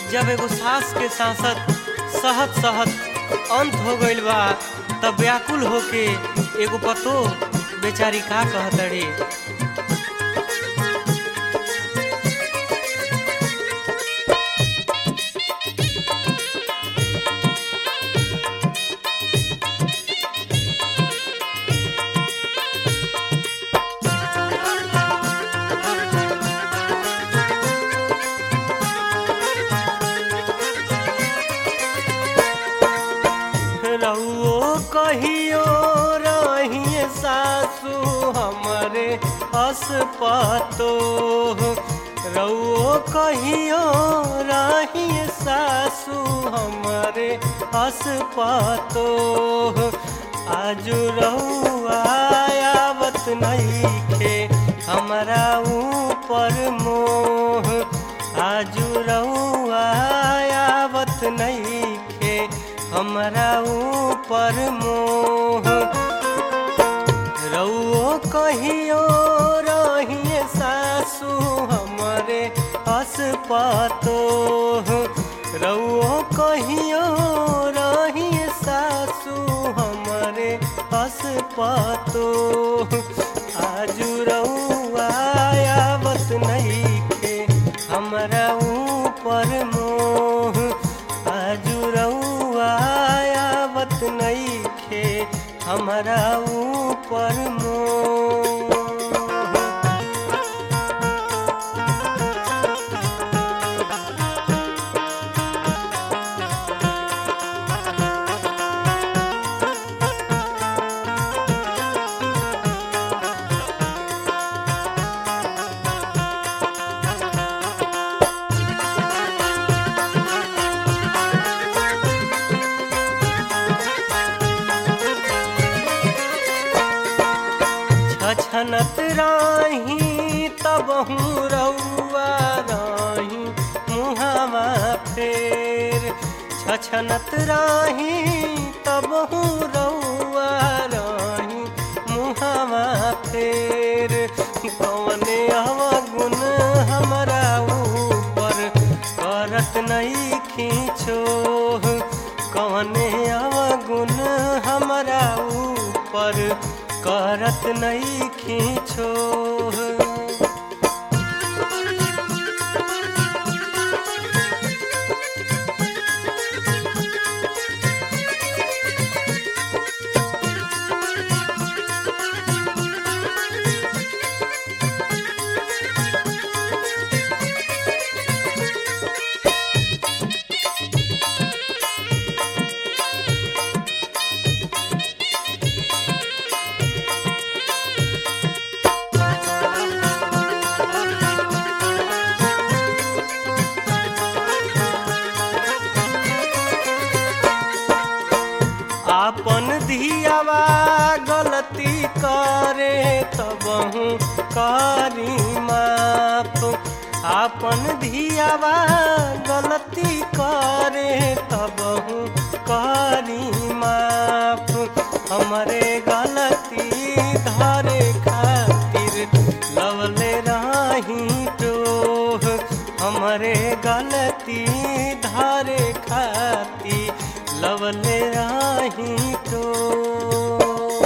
जब एगो सास के सांसद सहत सहत अंत हो गइल बा तब व्याकुल होके एगो पतो बेचारी का कहतड़ी रउओ कहियो रहिए सासू हमरे असपतो रउओ कहियो रहिए सासू हमरे असपतो आजू रउआ आवत नइखे हमरा ऊपर मोह आजू रउआ आवत नइखे हमरा ऊपर मोह रउओ कहियो रहिए सासू हमरे असपतो रउओ कहियो रहिए सासू हमरे असपतो आजू रउआ आवत नइखे हमरा ऊपर मोह आजू रउआ आवत नइखे हमरा ऊपर मोह छछनत राही तब हूँ रउआ राही मुहावा फेर छछनत राही तब हूँ रउआ राही मुहावा फेर कौने अवगुण हमरा ऊपर करत नहीं खींचो कौने अवगुण हमरा ऊपर करत नहीं खींचो आपन धियावा गलती करे तब करी माफ आपन धियावा गलती करे तब करी माफ हमरे गलती धरे खातिर लवले राही टोह हमरे गलती धरे खातिर लवले राही टोह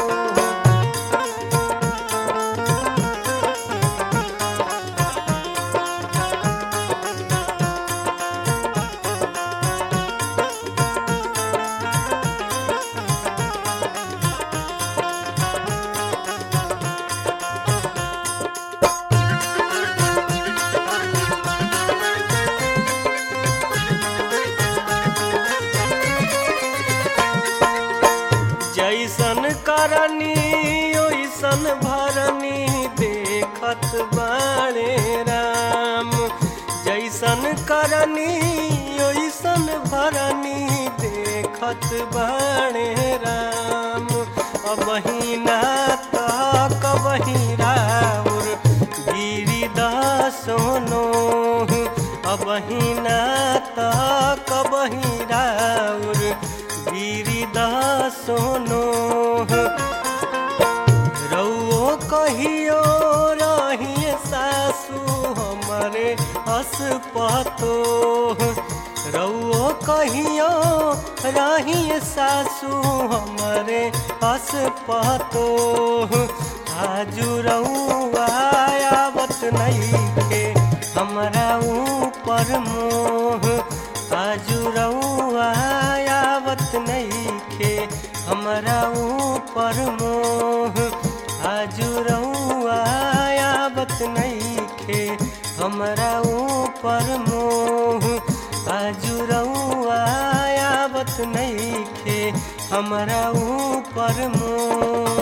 जैसन करनी ओइसन भरनी देखत बाणे राम जैसन करनी ओइसन भरनी देखत बाणे राम अबहिना तक बहिराउर गिरी सोनो अबहिना तक बहिराउर गिरी सोनो रउओ कहियो रहिए सासू हमरे असपतो रउओ कहियो रही सासू हमरे हस पतो आजू रउआ आवत नइखे हमरा ऊपर मोह आजू रउआ आवत नइखे हमरा ऊपर मोह आजू रउआ आवत नइखे हमरा ऊपर मोह आजू रउआ आवत नइखे हमरा ऊपर मोह